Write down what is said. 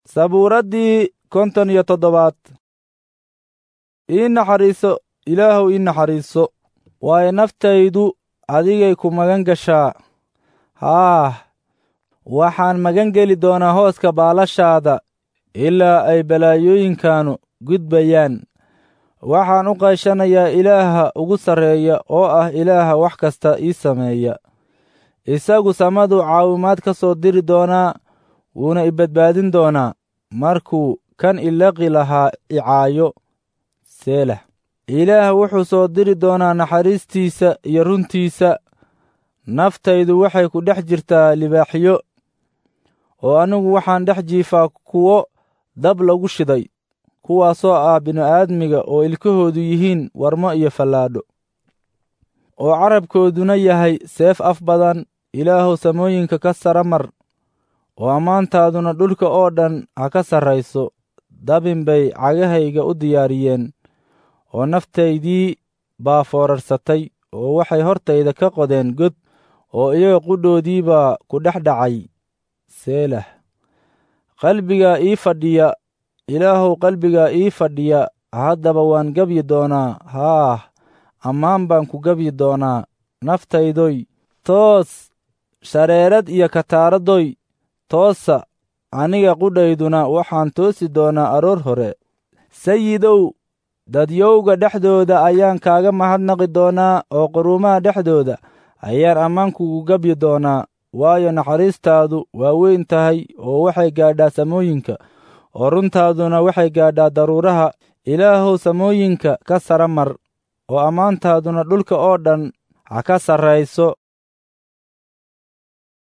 sabuuraddii konton iyo toddobaad ii naxariiso ilaahuw ii naxariiso waayo naftaydu adigay ku magan gashaa haah waxaan magan geli doonaa hooska baalashaada ilaa ay balaayooyinkaanu gudbayaan waxaan u qayshanayaa ilaaha ugu sarreeya oo ah ilaaha wax kasta ii sameeya isagu samadu caawimaad ka soo diri doonaa wuuna i badbaadin doonaa markuu kan ilaqi lahaa icaayo seelah ilaah wuxuu soo diri doonaa naxariistiisa iyo runtiisa naftaydu waxay ku dhex jirtaa libaaxyo oo anigu waxaan dhex jiifaa kuwo dab lagu shiday kuwaasoo ah bini'aadmiga oo ilkahoodu yihiin warmo iyo fallaadho oo carabkooduna yahay seef af badan ilaahuw samooyinka ka sara mar oo ammaantaaduna dhulka oo dhan ha ka sarrayso dabin bay cagahayga u diyaariyeen oo naftaydii baa foorarsatay oo waxay hortayda ka qodeen god oo iyaga qudhoodii baa ku dhex dhacay seelah qalbigaa ii fadhiya ilaahuw qalbigaa ii fadhiya haddaba waan gebyi doonaa haah ammaan baan ku gebyi doonaa naftaydoy toos shareerad iyo kataaradoy toosa aniga qudhayduna waxaan toosi doonaa aroor hore sayidow dadyowga dhexdooda ayaan kaaga mahadnaqi doonaa oo quruumaha dhexdooda ayaan ammaan kugu gebyi doonaa waayo naxariistaadu waa weyn tahay oo waxay gaadhaa samooyinka oo runtaaduna waxay gaadhaa daruuraha ilaahuw samooyinka ka sara mar oo ammaantaaduna dhulka oo dhan ha ka sarrayso